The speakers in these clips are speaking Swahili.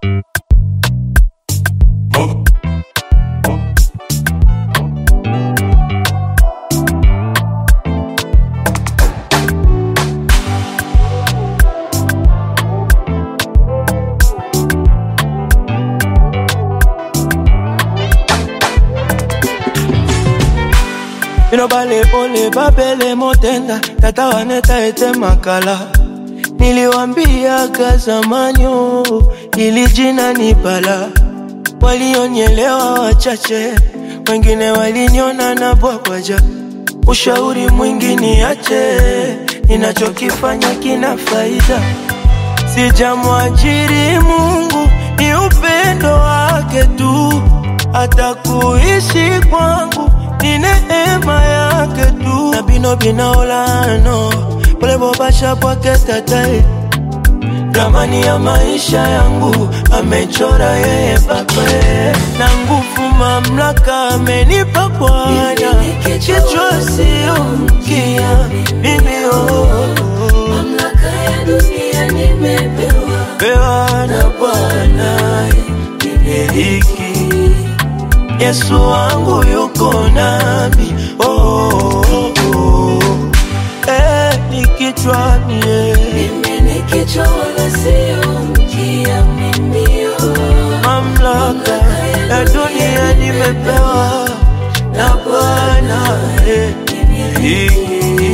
bino balepole babele motenda tata waneta ete makala niliwambiaga zamani oh, ili jina ni bala walionyelewa wachache wengine waliniona na bwabwaja ushauri mwingi niache ninachokifanya kina faida sijamwajiri mungu ni upendo wake tu hata kuishi kwangu ni neema yake tu na bino binaolano pole bobasha bwake tatae ramani ya maisha yangu amechora yeye pape na nguvu mamlaka amenipa Bwana, kichwa sio mkia mimi oh, oh. Mamlaka ya dunia nimepewa, pewa na Bwana hiki Yesu wangu yuko nami oh, oh, oh. Eh, nikichwa mie mimi ni kichwa wala sio mkia. Mimi oh, mamlaka ya dunia nimepewa na Bwana eh, hiki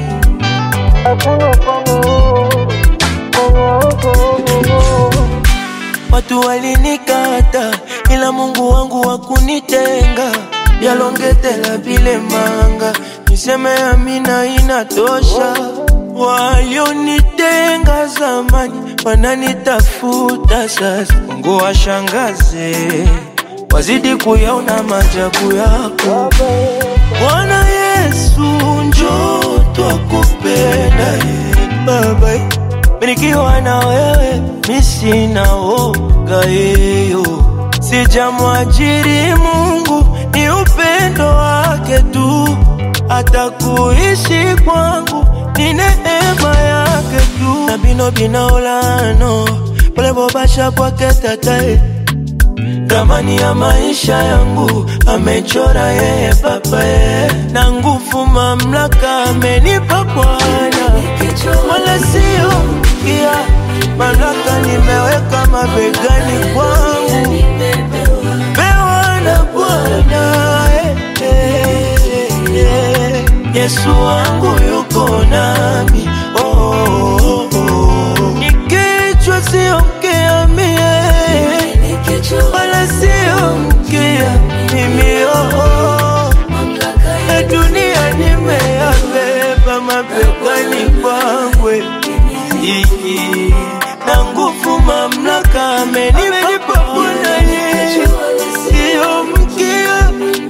Watu walinikata ila Mungu wangu wakunitenga yalongetela bile manga niseme amina inatosha walionitenga zamani wananitafuta sasa Mungu washangaze wazidi kuyaona maajabu yako Bwana Yesu njoo twakupenda ye Baba Barikiwa na wewe misina woga yeyo sijamwajiri Mungu ni upendo wake tu hata kuishi kwangu ni neema yake tu na bino binaolano pole bobasha bwake tatae ramani ya maisha yangu amechora yeye papae na nguvu mamlaka amenipa Bwana kichwa wala sio mkia mamlaka nimeweka mabegani kwangu nimepewa, pewa na Bwana eh, eh, eh. Yesu wangu yuko nami oh, oh, oh. Nikichwa sio mkia mie ni kichwa wala sio mkia mimi oh, oh. mamlaka ya Na dunia nimeyabeba mabegani kwangwe iki na nguvu mamlaka amenipa Bwana yeye sio mkia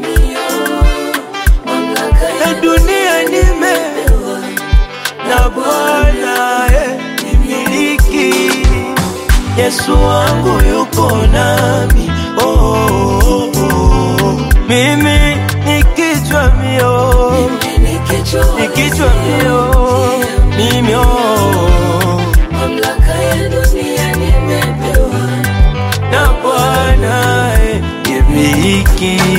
mamlaka na ya dunia nime na Bwana eh, nimiliki Yesu wangu yuko nami oh, oh, oh. mimi ni kichwa mio ni kichwa ni kichwa mio mimi oh, mamlaka ya dunia nimepewa na Bwana eh, nimiliki